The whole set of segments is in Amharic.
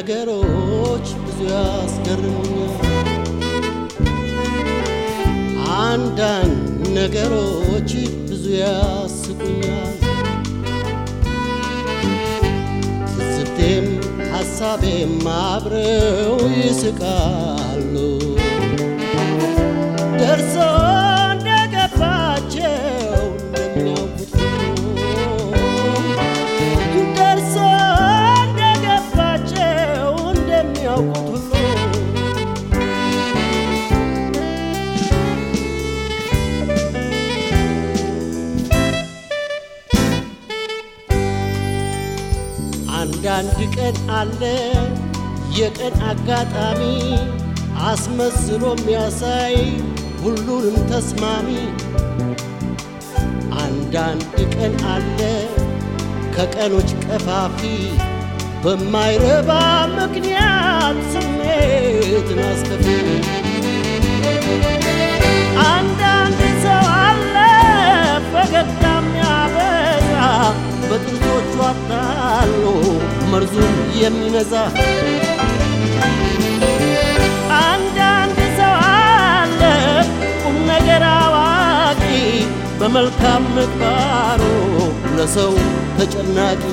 ነገሮች ብዙ ያስገርሙኛል። አንዳንድ ነገሮች ብዙ ያስቁኛል። ትዝብቴም ሐሳቤም አብረው ይስቃሉ። ደርሶ እንደገባቸው እንደሚያውቁት ሁሉ ደርሶ እንደገባቸው እንደሚያውቁት ሁሉ አንዳንድ ቀን አለ የቀን አጋጣሚ አስመስሎ የሚያሳይ ሁሉንም ተስማሚ። አንዳንድ ቀን አለ ከቀኖች ቀፋፊ በማይረባ ምክንያት ስሜትን አስከፊ። አንዳንድ ሰው አለ ፈገግታ የሚያበዛ በጥንቶቹ አታሎ መርዙን የሚነዛ አንዳንድ ሰው አለ ቁም ነገር አዋቂ በመልካም ምግባሩ ለሰው ተጨናቂ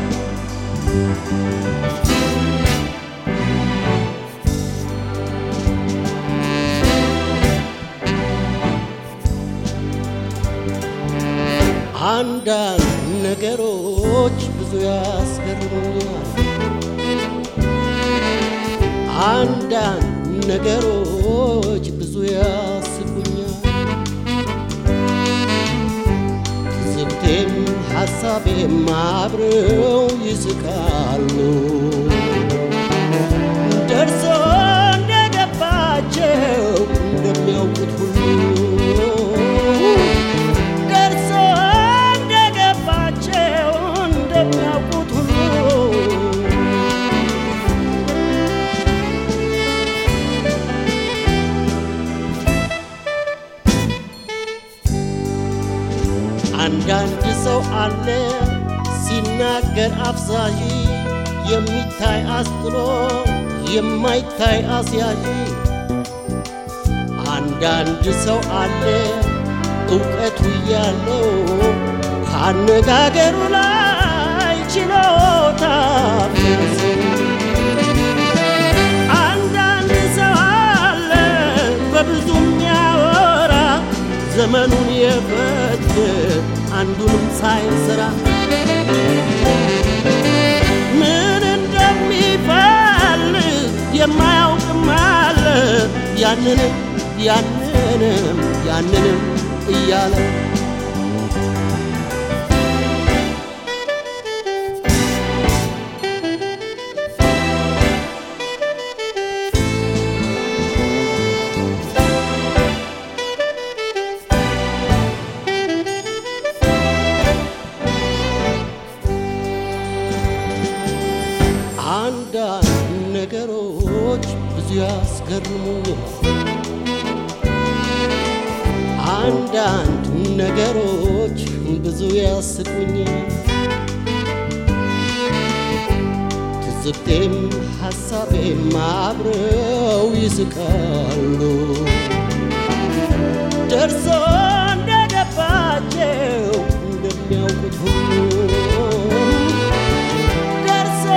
አንዳንድ ነገሮች ብዙ ያስገርሙኛል። አንዳንድ ነገሮች ብዙ ያስቁኛል። ትዝብቴም ሐሳቤም አብረው ይስቃሉ። ደርሶ እንደገባቸው እንደሚያውቁት ሁሉ ደርሶ እንደገባቸው እንደሚያውቁት ሁሉ አንዳንድ ሰው አለ ሲናገር አፍዛዥ የሚታይ አስጥሎ የማይታይ አስያዥ። አንዳንድ ሰው አለ እውቀቱ ያለው ከአነጋገሩ ላይ ችሎታ ፈሰሰው። አንዳንድ ሰው አለ በብዙ የሚያወራ ዘመኑን የፈት አንዱንም ሳይሰራ ምን እንደሚፈልግ የማያውቅም አለ ያንንም ያንንም ያንንም እያለ አንዳንድ ነገሮች ብዙ ያስገርሙኛል። አንዳንድ ነገሮች ብዙ ያስቁኛል። ትዝብቴም ሐሳቤም አብረው ይስቃሉ። ደርሶ እንደገባቸው እንደሚያውቁት ሁሉ ደርሶ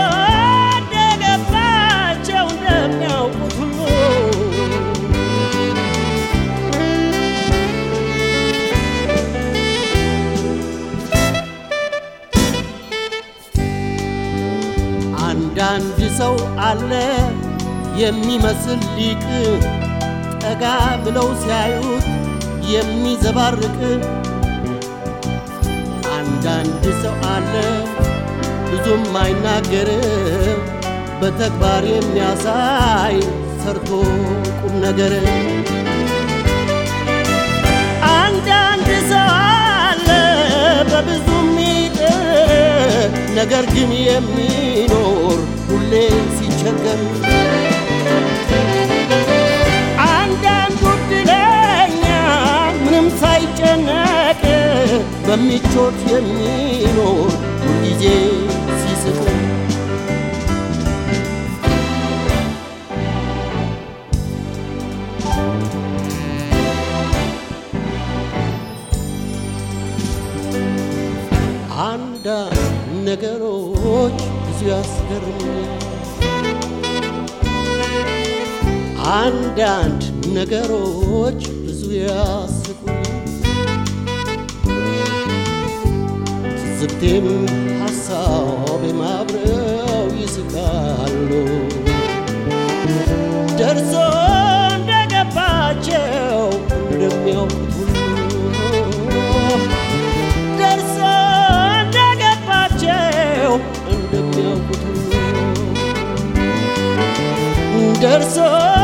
እንደገባቸው እንደሚያውቁት ሁሉ አንዳንድ ሰው አለ የሚመስል ሊቅ ጠጋ ብለው ሲያዩት የሚዘባርቅ አንዳንድ ሰው አለ ብዙም አይናገር በተግባር የሚያሳይ ሰርቶ ቁም ነገር አንዳንድ ሰው አለ በብዙ የሚጥር ነገር ግን የሚኖር ሁሌ ሲቸገር አንዳንዱ ዕድለኛ ምንም ሳይጨነቅ በምቾት የሚኖር ሁልጊዜ ሲስቅ አንዳንድ ነገሮች ብዙ ያስገርሙኛል። አንዳንድ ነገሮች ብዙ ያስቁኛል። ትዝብቴም ሐሳቤም አብረው ይስቃሉ። ደርሶ እንደገባቸው እንደሚያውቁት ሁሉ ደርሶ እንደገባቸው እንደሚያውቁት ሁሉ ደርሶ